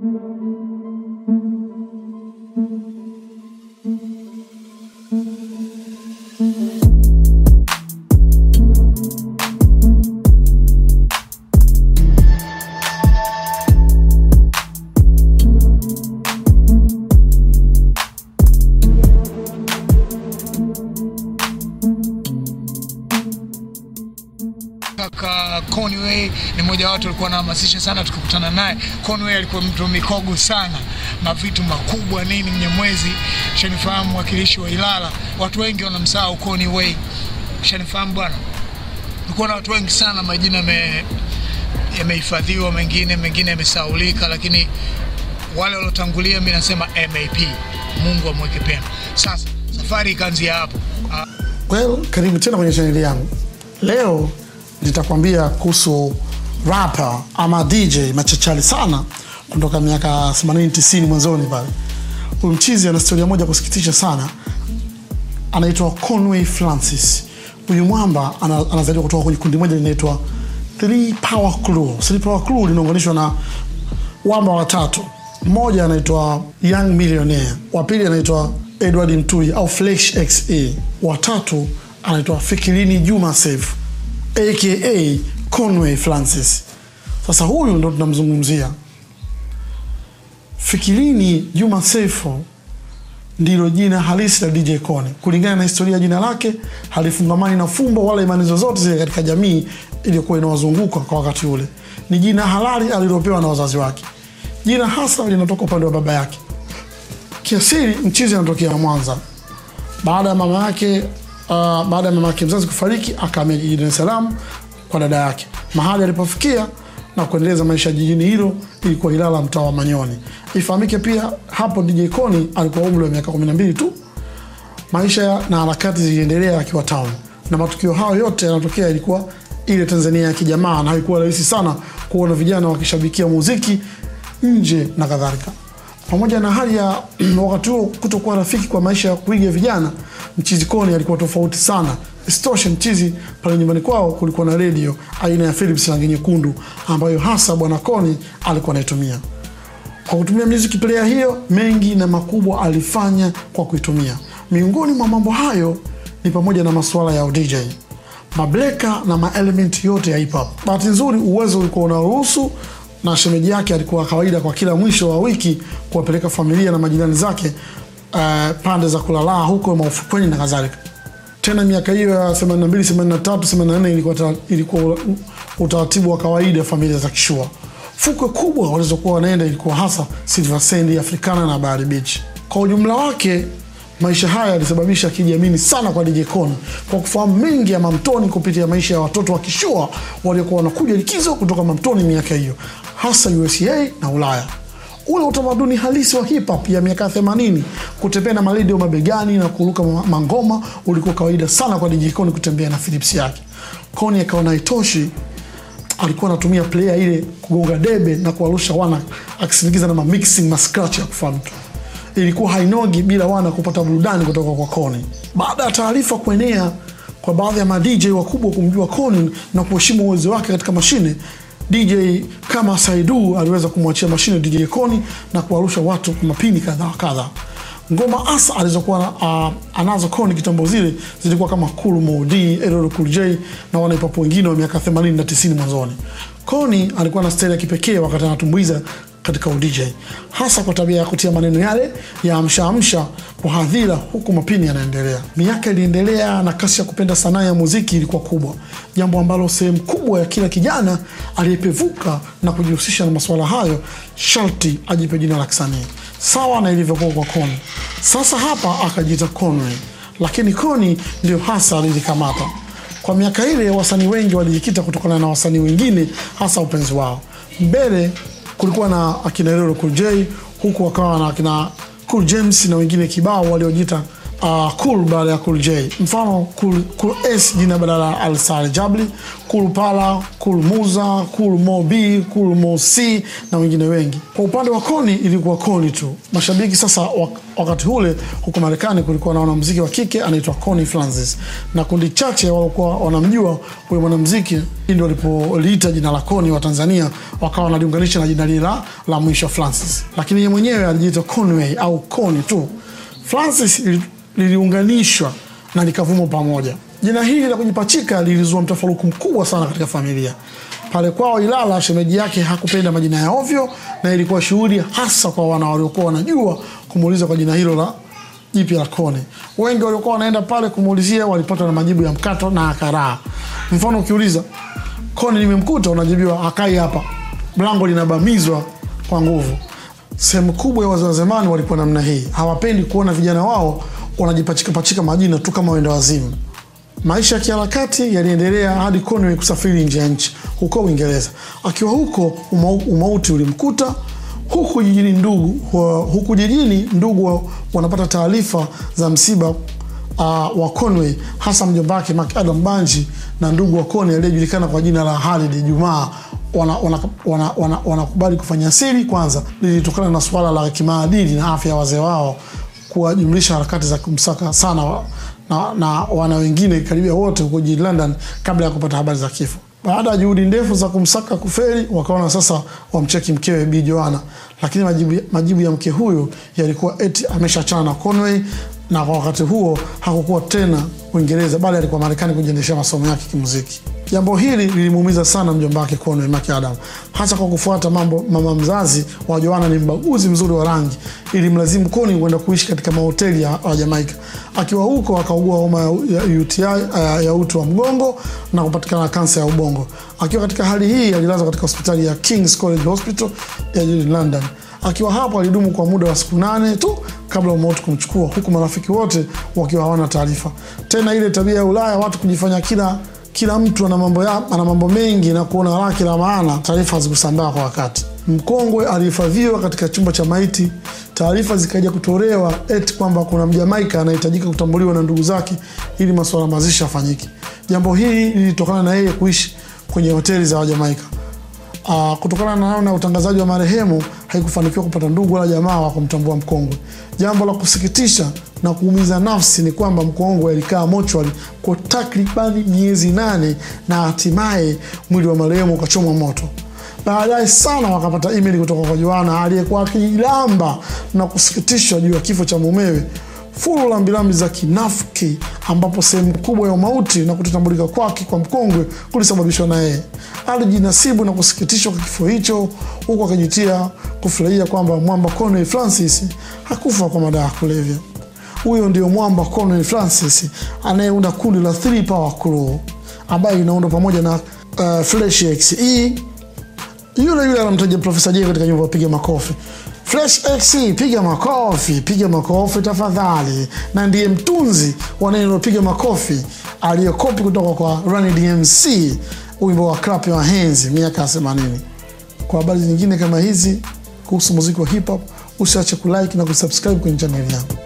Kaka Conway ni mmoja wa watu alikuwa anahamasisha sana, tukikutana naye. Conway alikuwa mtu mikogo sana, mavitu makubwa nini, Mnyamwezi shanifahamu, mwakilishi wa Ilala. Watu wengi wanamsahau Conway, shanifahamu bwana. Kulikuwa na watu wengi sana, majina yame- yamehifadhiwa, mengine mengine yamesaulika, lakini wale waliotangulia, mi nasema MAP, Mungu amweke pema. Sasa safari ikaanzia hapo. Ah, Well, karibu tena kwenye chaneli yangu. Leo nitakwambia kuhusu rapper ama DJ machachari sana kutoka miaka 80 90 mwanzoni pale. Huyu mchizi ana historia moja kusikitisha sana, anaitwa Conway Francis. Huyu mwamba ana- anazaliwa kutoka kwenye kundi moja linaitwa Three Power Crew. Three Power Crew linaunganishwa na wamba watatu. Mmoja anaitwa Young Millionaire, wa pili anaitwa Edward Mtui au Flex XE, watatu anaitwa Fikirini Juma Seif aka Conway Francis. Sasa huyu ndo tunamzungumzia. Fikirini Juma Seif ndilo jina halisi la DJ Kone. Kulingana na historia ya jina lake, halifungamani na fumbo wala imani zozote zile katika jamii iliyokuwa inawazunguka kwa wakati ule. Ni jina halali alilopewa na wazazi wake. Jina hasa linatoka upande wa baba yake. Kiasili mchizi anatokea Mwanza. Baada ya mama yake uh, baada ya mama yake mzazi kufariki, akahamia jijini Dar es Salaam kwa dada yake. Mahali alipofikia na kuendeleza maisha jijini hilo ilikuwa Ilala, mtaa wa Manyoni. Ifahamike pia hapo DJ Koni alikuwa umri wa miaka 12 tu. Maisha na harakati ziliendelea akiwa town, na matukio hayo yote yanatokea ilikuwa ile Tanzania ya kijamaa, na haikuwa rahisi sana kuona vijana wakishabikia muziki nje na kadhalika. Pamoja na hali ya wakati huo kutokuwa rafiki kwa maisha ya kuiga vijana, mchizi Koni alikuwa tofauti sana. Isitoshe, mchizi pale nyumbani kwao kulikuwa na redio aina ya Philips rangi nyekundu ambayo hasa bwana Koni alikuwa anaitumia. Kwa kutumia music player hiyo, mengi na makubwa alifanya kwa kuitumia. Miongoni mwa mambo hayo ni pamoja na masuala ya DJ, mableka na maelement yote ya hip hop. Bahati nzuri, uwezo ulikuwa unaruhusu na shemeji yake alikuwa kawaida kwa kila mwisho wa wiki kuwapeleka familia na majirani zake uh, pande za kulalaa huko maufukweni na kadhalika. Tena miaka hiyo ya 82, 83, 84 ilikuwa, ta- ilikuwa utaratibu wa kawaida familia za kishua. Fukwe kubwa walizokuwa wanaenda ilikuwa hasa Silver Sand, Africana na Bahari Beach. Kwa ujumla wake maisha haya yalisababisha kijiamini sana kwa DJ Koni kwa kufahamu mengi ya Mamtoni kupitia maisha ya watoto wa kishua waliokuwa wanakuja likizo kutoka Mamtoni miaka hiyo, hasa USA na Ulaya ule utamaduni halisi wa hip hop ya miaka 80 kutembea na maredio mabegani na kuruka ma- mangoma ulikuwa kawaida sana kwa DJ Koni kutembea na Philips yake. Koni akaona haitoshi, alikuwa anatumia player ile kugonga debe na kuwarusha wana akisindikiza na mamixing ma scratch ya kufa mtu. Ilikuwa hainogi bila wana kupata burudani kutoka kwa Koni. Baada ya taarifa kuenea kwa baadhi ya ma DJ wakubwa kumjua Koni na kuheshimu uwezo wake katika mashine, DJ kama Saidu aliweza kumwachia mashine DJ Koni na kuwarusha watu kwa mapini kadha wa kadha. Ngoma asa alizokuwa uh, anazo Koni kitambo zile zilikuwa kama Cool Mo D, LL Cool J na wanaipapo wengine wa miaka 80 na 90 mwanzoni. Koni alikuwa na staili ya kipekee wakati anatumbuiza katika udj hasa kwa tabia ya kutia maneno yale ya amsha amsha kwa hadhira huku mapini yanaendelea. Miaka iliendelea na kasi ya kupenda sanaa ya muziki ilikuwa kubwa, jambo ambalo sehemu kubwa ya kila kijana aliyepevuka na kujihusisha na masuala hayo sharti ajipe jina la kisanii sawa na ilivyokuwa kwa Koni. Sasa hapa akajiita Conway, lakini Koni ndio hasa alilikamata. Kwa miaka ile wasanii wengi walijikita kutokana na wasanii wengine, hasa upenzi wao. Mbele kulikuwa na akina Lelo Cool J, huku wakawa na akina Cool James na wengine kibao waliojiita uh, Cool baada ya Cool J. Mfano Cool, cool S jina badala ya Alsar Jabli, Cool Pala, Cool Muza, Cool Mo B, Cool Mo C na wengine wengi. Kwa upande wa Koni ilikuwa Koni tu. Mashabiki sasa wak wakati ule huko Marekani kulikuwa na wanamuziki wa kike anaitwa Connie Francis na kundi chache walikuwa wanamjua huyo mwanamuziki, ndio walipoliita jina la Connie wa Tanzania wakawa wanaliunganisha na jina lile la, la mwisho Francis, lakini yeye mwenyewe alijiita Conway au Connie tu. Francis liliunganishwa na likavuma pamoja. Jina hili la kujipachika lilizua mtafaruku mkubwa sana katika familia. Pale kwao Ilala, shemeji yake hakupenda majina ya ovyo, na ilikuwa shughuli hasa kwa wana waliokuwa wanajua kumuuliza kwa jina hilo la jipya la Kone. Wengi waliokuwa wanaenda pale kumuulizia walipata na majibu ya mkato na akaraa. Mfano, ukiuliza Kone nimemkuta, unajibiwa akai hapa, mlango linabamizwa kwa nguvu. Sehemu kubwa ya wazee wa zamani walikuwa namna hii, hawapendi kuona vijana wao wanajipachika pachika majina tu kama wenda wazimu. Maisha ya kiharakati yaliendelea hadi Conway kusafiri nje ya nchi huko Uingereza. Akiwa huko umau, umauti ulimkuta huku jijini. Ndugu huku jijini ndugu wanapata taarifa za msiba uh, wa Conway, hasa mjomba wake Mark Adam Banji na ndugu wa Conway aliyejulikana kwa jina la Halid Jumaa wanakubali wana, wana, wana, wana kufanya siri. Kwanza lilitokana na suala la kimaadili na afya ya wazee wao kuwajumlisha harakati za kumsaka sana na, na wana wengine karibia wote huko jijini London kabla ya kupata habari za kifo. Baada ya juhudi ndefu za kumsaka kuferi, wakaona sasa wamcheki mkewe Bi Joanna, lakini majibu, majibu ya mke huyo yalikuwa eti ameshachana na Conway na kwa wakati huo hakukuwa tena Uingereza, bali alikuwa Marekani kujiendeshea masomo yake kimuziki. Jambo hili lilimuumiza sana mjomba wake Conway Mark Adam, hasa kwa kufuata mambo. Mama mzazi wa Joanna ni mbaguzi mzuri wa rangi, ili mlazimu Conway kwenda kuishi katika mahoteli ya, ya Jamaica. Akiwa huko akaugua homa ya UTI ya, ya uti wa mgongo na kupatikana na kansa ya ubongo. Akiwa katika hali hii alilazwa katika hospitali ya King's College Hospital ya jijini London. Akiwa hapo alidumu kwa muda wa siku nane tu kabla ya mauti kumchukua, huku marafiki wote wakiwa hawana taarifa. Tena ile tabia ya Ulaya watu kujifanya kila kila mtu ana mambo ya ana mambo mengi na kuona lake la maana, taarifa hazikusambaa kwa wakati. Mkongwe alihifadhiwa katika chumba cha maiti. Taarifa zikaja kutolewa eti kwamba kuna Mjamaika anahitajika kutambuliwa na ndugu zake ili masuala mazishi afanyike. Jambo hili lilitokana na yeye kuishi kwenye hoteli za Wajamaika. Uh, kutokana na namna utangazaji wa marehemu haikufanikiwa kupata ndugu wala jamaa wa kumtambua mkongwe. Jambo la kusikitisha na kuumiza nafsi ni kwamba mkongwe alikaa mochwari kwa takribani miezi nane na hatimaye mwili wa marehemu ukachomwa moto. Baadaye sana wakapata email kutoka kwa Joana aliyekuwa akijilamba na kusikitishwa juu ya kifo cha mumewe, fulu la mbilambi za kinafiki, ambapo sehemu kubwa ya umauti na kutotambulika kwake kwa mkongwe kulisababishwa na yeye. Alijinasibu na kusikitishwa kwa kifo hicho, huku akijitia kufurahia kwamba mwamba Conway Francis hakufa kwa madawa ya kulevya. Huyo ndio mwamba Conway Francis anayeunda kundi la Three Power Crew ambayo inaundwa pamoja na uh, Fresh XE yule yule anamtaja Profesa J katika nyumba piga makofi. Fresh XE, piga makofi, piga makofi tafadhali, na ndiye mtunzi wa neno piga makofi aliyekopi kutoka kwa Run DMC wimbo wa Clap Your Hands miaka ya 80. Kwa habari nyingine kama hizi kuhusu muziki wa hip hop, usiache kulike na kusubscribe kwenye chaneli yangu.